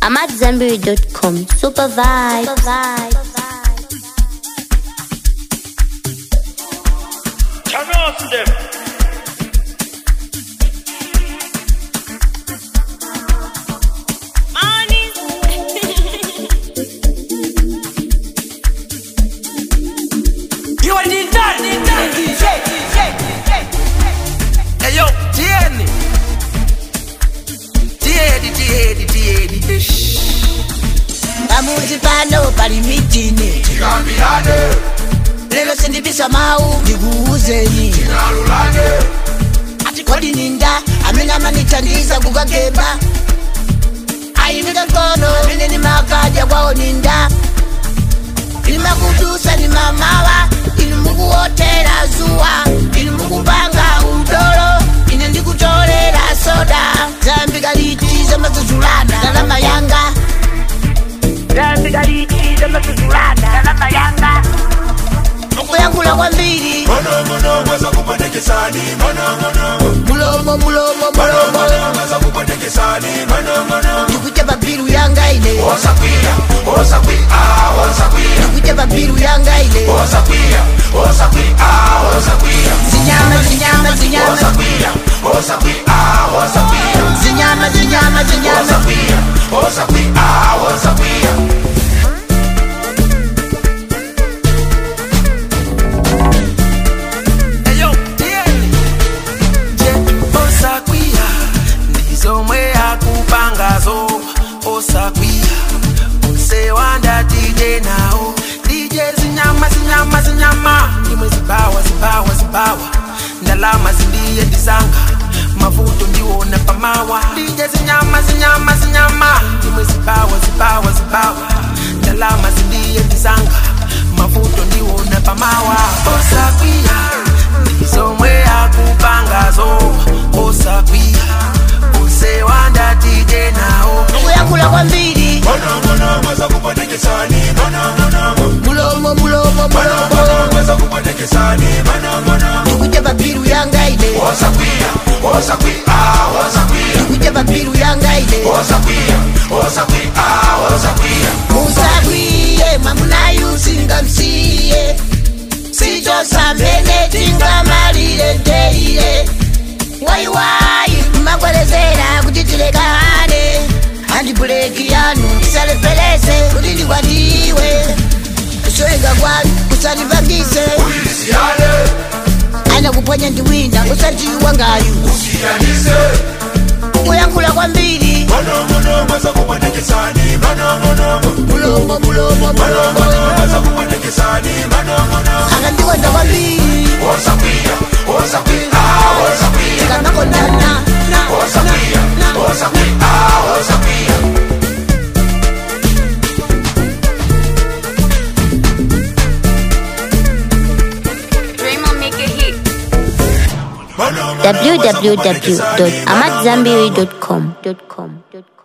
AmadZanbury.com. Super vibe. Super vibe. Turn off them. You are the done, the done, DJ, DJ, DJ. Hey yo, Tieni. Tieni, Tieni, Tieni. pamuzi pano pali mitini tikambirane lero sindibisa mawu ndikuuzeni tinalulane ati kodi ninda amene amanithandiza kukageba ayimika mkono amene nimakadya kwawo ninda limakudusa ni mamawa inu mukuwotera zuwa inu mukupanga udolo ine ndikutolera soda zambika liti zamazuzulana ndalama yanga zambika liti zamazuzulana ndalama yanga mukuyankhula kwambiri monomono mweza kupandekesani monomono mulomo mulomo mulomo monomono mweza kupandekesani monomono ndikucha pabiru yanga ine osakwiya osakwiya osakwiya ndikucha pabiru yanga ine osakwiya osakwiya osakwiya zinyama zinyama zinyama osakwiya osakwiya osakwiya zinyama zinyama zinyama osakwiya osakwiya osakwiya Hey yo, Tieni. Je, osakwiya ndizomwe akupangazo osakwiya usewanda tije nawo dije zinyama zinyama zinyama ndimwe zibawa zibawa zibawa ndalama zindiye ndizanga mavuto ndiwona pamawa dije zinyama zinyama zinyama ndimwe zibawa zibawa zibawa ndalama zindiye ndizanga mavuto ndiwona pamawa osakwiya ndizomwe akupangazo osakwiya usewanda tije nawo mukuyankhula kwambiri monomono mweza kupandekesani monomono mulomo mulomo monomono mulomo mweza kupandekesani monomono ndikucha pabiru yanga ine osakwiya osakwiya osakwiya ndikucha pabiru yanga ine osakwiya osakwiya osakwiya musakwiye mwamunayu singamsiye sichosamene tingamalire ndeire waiwai mmakwerezera kuti tilekane handibuleki yanu isalepelese kuti ndikwatiwe kusoeka kwanu kusalipangise ulisiyane aina kuponya ndiwina usatiwa ngayu usiyanise kuyankhula kwambiri monomono mweza kupandekesani monomono mulomo mulomo monomono mulomo mweza kupandekesani monomono akandikonda kwambiri osakwiya osakwiya osakwiya tikanakondana osakwiya osakwiya osakwiya Draymond make a hit. monomono mweza kupandekesani, www.amadzanbury.com.